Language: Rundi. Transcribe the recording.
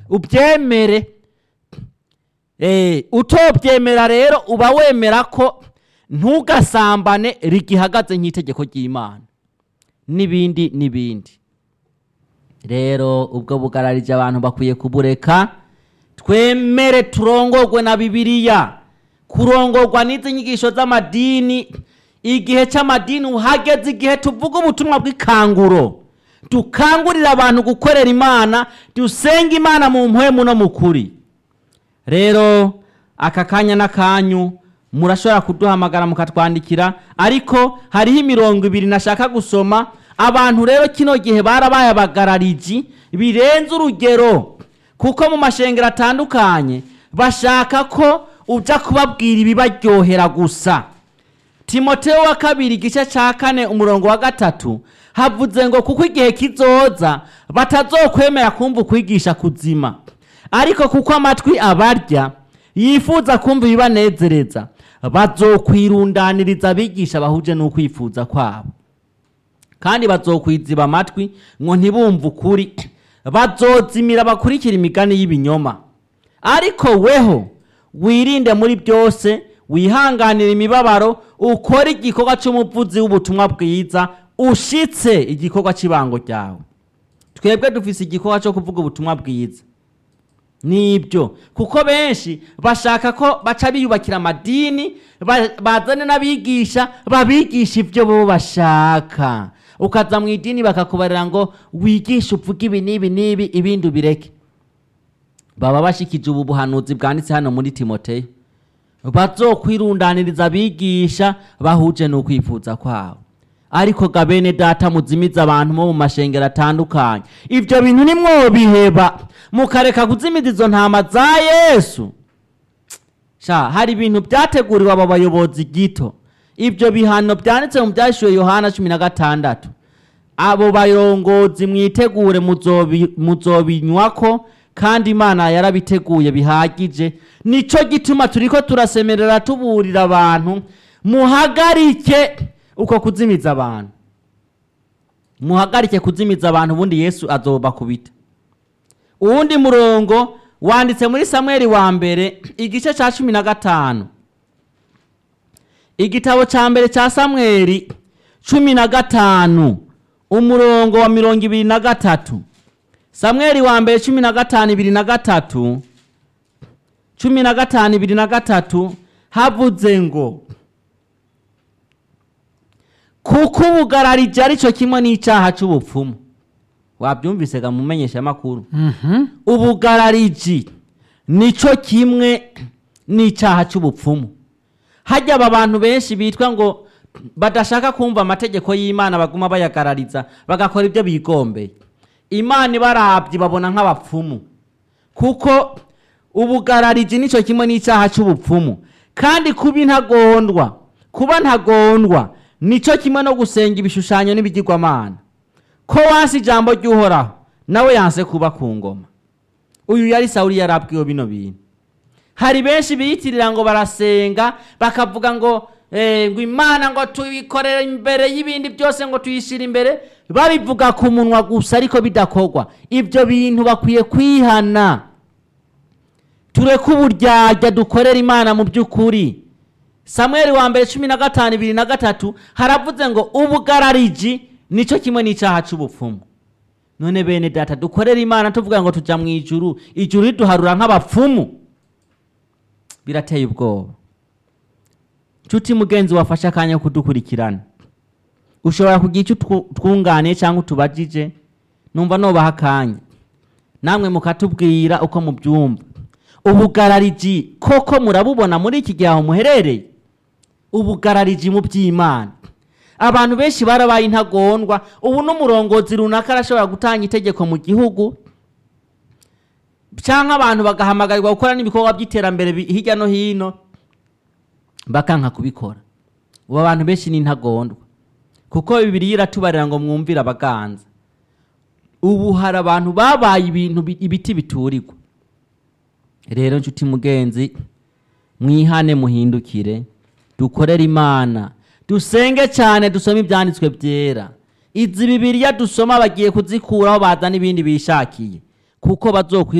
ubyemere Eh, utobyemera rero uba wemera ko ntugasambane rigihagaze nk'itegeko ry'imana n'ibindi n'ibindi rero ubwo bugararije abantu bakwiye kubureka twemere turongorwe na bibiliya kurongorwa n'izi nyigisho z'amadini igihe cy'amadini uhageze igihe tuvuga ubutumwa bw'ikanguro dukangurira abantu gukorera imana dusenga imana mu mpwemu no mu kuri rero aka kanya n'akanyu murashobora kuduhamagara mukatwandikira ariko hariho imirongo ibiri nashaka gusoma abantu rero kino gihe barabaye abagarariji birenze urugero kuko mu mashengero atandukanye bashaka ko ujya kubabwira ibibaryohera gusa timoteo wa kabiri igice cya kane umurongo wa gatatu havuze ngo kuko igihe kizoza batazokwemera kumva ukwigisha kuzima ariko kuko amatwi abarya yifuza kumva ibibanezereza bazokwirundaniriza abigisha bahuje n'ukwifuza kwabo kandi bazokwiziba amatwi ngo ntibumve ukuri bazozimira bakurikira imigani y'ibinyoma ariko weho wirinde muri byose wihanganira imibabaro ukore igikorwa cy'umuvuzi w'ubutumwa bwiza ushitse igikorwa cy'ibango ryawe twebwe dufise igikorwa cyo kuvuga ubutumwa bwiza nibyo kuko benshi bashaka ko baca biyubakira amadini ba- bazane n'abigisha babigisha ibyo bo bashaka ukaza mu idini bakakubarira ngo wigishe uvuge ibi n'ibi n'ibi ibindi ubireke baba bashikije ubu buhanuzi bwanditse hano muri timoteyo bazokwirundaniriza abigisha bahuje n'ukwifuza kwabo ariko ga bene data muzimiza abantu bo mu mashengero atandukanye ibyo bintu nimwobiheba mukareka kuzimiza izo ntama za yesu sha hari ibintu byateguriwe aba bayobozi gito ibyo bihano byanditse mu byashyuwe yohana cumi na gatandatu abo barongozi mwitegure muzobi- muzobinywako kandi imana yarabiteguye bihagije nico gituma turiko turasemerera tuburira abantu muhagarike uko kuzimiza abantu muhagarike kuzimiza abantu ubundi yesu azobakubita uwundi murongo wanditse muri samweli wa mbere igice cya cumi na gatanu igitabo cya mbere cya samweli cumi na gatanu umurongo wa mirongo ibiri na gatatu samweli wa mbere cumi na gatanu ibiri na gatatu cumi na gatanu ibiri na gatatu havuze ngo kuko ubugararije ari cyo kimwe n'icyaha cy'ubupfumu wabyumvise ga mumenyeshamakuru ubugarariji nicyo kimwe n'icyaha cy'ubupfumu hajya aba bantu benshi bitwa ngo badashaka kumva amategeko y'imana baguma bayagarariza bagakora ibyo bigombeye imana ibarabye babona nk'abapfumu kuko ubugarariji nicyo kimwe n'icyaha cy'ubupfumu kandi kuba intagondwa kuba ntagondwa nicyo kimwe no gusenga ibishushanyo n'ibigirwamana ko wansi ijambo ry'uhoraho nawe yanse kuba ku ngoma uyu yari sawuli yarabwiwe bino bintu hari benshi biyitirira ngo barasenga bakavuga ngo eh, ngo imana ngo tuyikorere imbere y'ibindi byose ngo tuyishyire imbere babivuga ku munwa gusa ariko bidakorwa ibyo bintu bakwiye kwihana tureke uburyarya dukorera imana mu by'ukuri samweli wa mbere cumi na gatanu ibiri na gatatu haravuze ngo ubugarariji nicyo kimwe n'icyaha cy'ubupfumu none bene data dukorere imana tuvuga ngo tujya mu ijuru ijuru riduharura nk'abapfumu birateye ubwoba nshuti mugenzi wafashe akanya ko kudukurikirana ushobora kugira icyo utwu- twunganiye cyangwa utubajije numva nubaha akanya namwe mukatubwira uko mubyumva ubugarariji koko murabubona muri iki gihe aho muherereye ubugarariji mu by'imana abantu benshi barabaye intagondwa ubu n'umurongozi runaka arashobora gutanga itegeko mu gihugu cyangwa abantu bagahamagarirwa gukora n'ibikorwa by'iterambere bi- hirya no hino bakanka kubikora ubu abantu benshi ni intagondwa kuko bibiri iratubarira ngo mwumvire abaganza ubu hari abantu babaye ibintu bi- ibiti biturirwa rero nshuti mugenzi mwihane muhindukire dukorere imana dusenge cyane dusome ibyanditswe byera izi bibiriya dusoma bagiye kuzikuraho bazana ibindi bishakiye kuko bazokwi